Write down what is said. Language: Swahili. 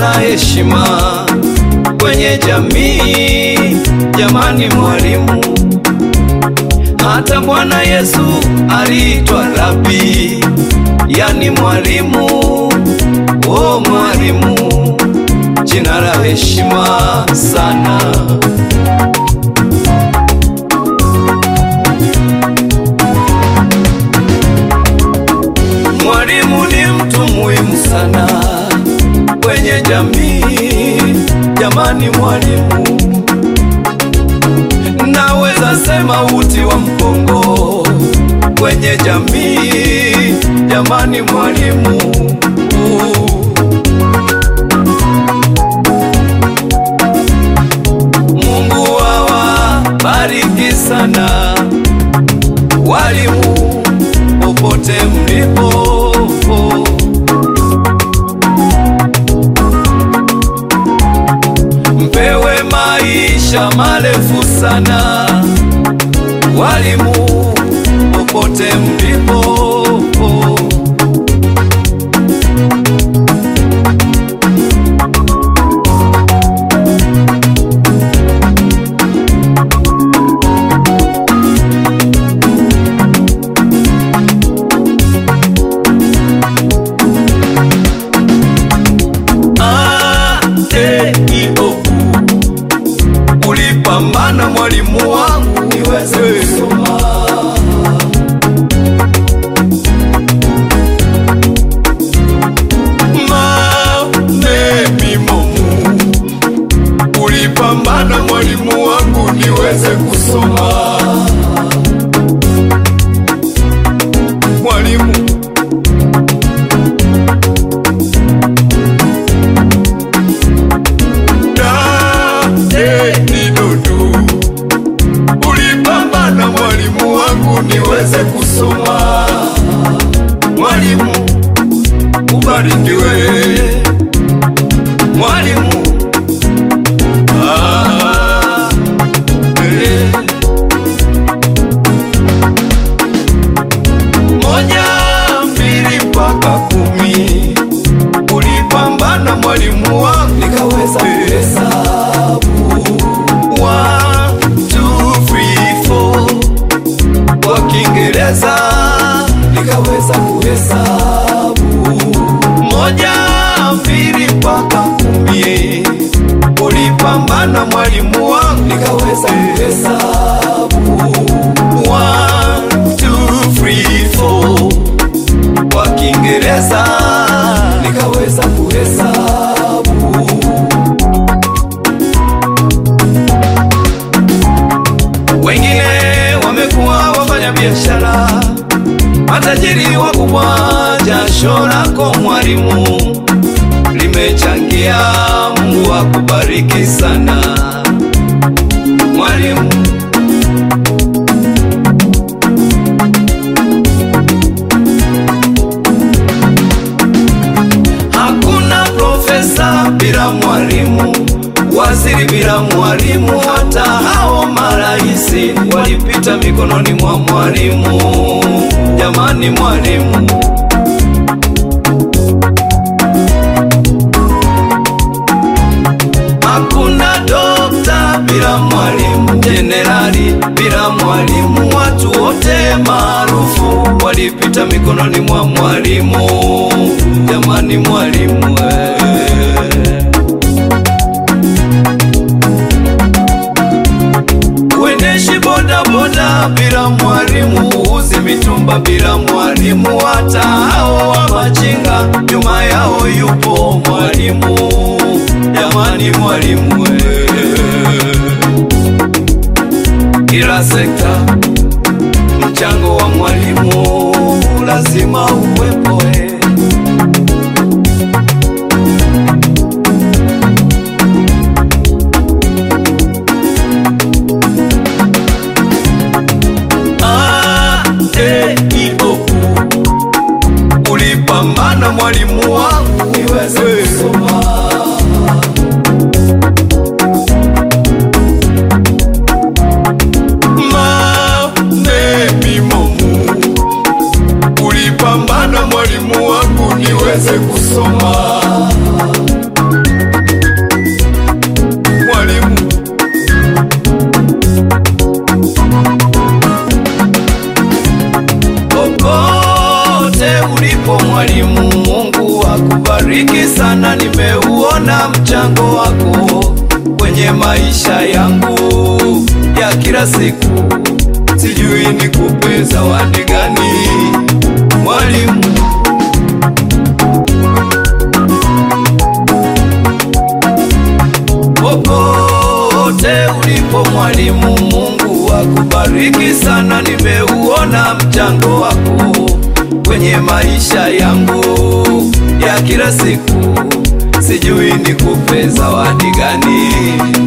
na heshima kwenye jamii. Jamani mwalimu, hata Bwana Yesu aliitwa Rabi, yani mwalimu. O mwalimu, jina la heshima sana. Mwalimu ni mtu muhimu sana kwenye jamii. Jamani mwalimu, naweza sema uti wa mgongo kwenye jamii. Jamani mwalimu, Mungu awabariki sana walimu popote mlipo. Mpewe maisha marefu sana walimu popote mlipo. A-E-I-O-U. Ulipambana mwalimu wangu niweze kusoma. Mamemimomu. Ulipambana mwalimu wangu niweze kusoma. Mwalimu Dudu, ulipambana mwalimu wangu niweze kusoma. Mwalimu ubarikiwe, mwalimu ah, eh. Moja, mbili mpaka kumi, ulipambana mwalimu wangu nikaweza kuhesabu One, two, three, four. Kwa Kiingereza nikaweza kuhesabu moja, mbili mpaka kumi. Ulipambana mwalimu wangu nikaweza kuhesabu One, two, three, four. Kwa Kiingereza nikaweza kuhesabu wengine wamekuwa wafanya biashara, matajiri wakubwa. Jasho lako mwalimu limechangia. Mungu akubariki sana mwalimu. Hakuna profesa bila mwalimu, waziri bila mwalimu, hata hao maraisi walipita mikononi mwa mwalimu. Jamani mwalimu, hakuna dokta bila mwalimu, jenerali bila mwalimu, watu wote maarufu walipita mikononi mwa mwalimu. Jamani mwalimu eh. Uendeshi boda boda bila mwalimu, uuzi mitumba bila mwalimu, hata hao wa machinga nyuma yao yupo mwalimu. Jamani mwalimu eh. Kila sekta mchango wa mwalimu lazima uwepo eh. A-E-I-O-U. Ulipambana mwalimu wangu niweze kusoma. Mamemimomu. Ulipambana mwalimu wangu niweze kusoma. Popote ulipo mwalimu, Mungu akubariki sana. Nimeuona mchango wako kwenye maisha yangu ya kila siku, sijui nikupe zawadi gani mwalimu. Popote ulipo mwalimu, Mungu akubariki sana. Nimeuona mchango wako kwenye maisha yangu ya kila siku, sijui nikupe zawadi gani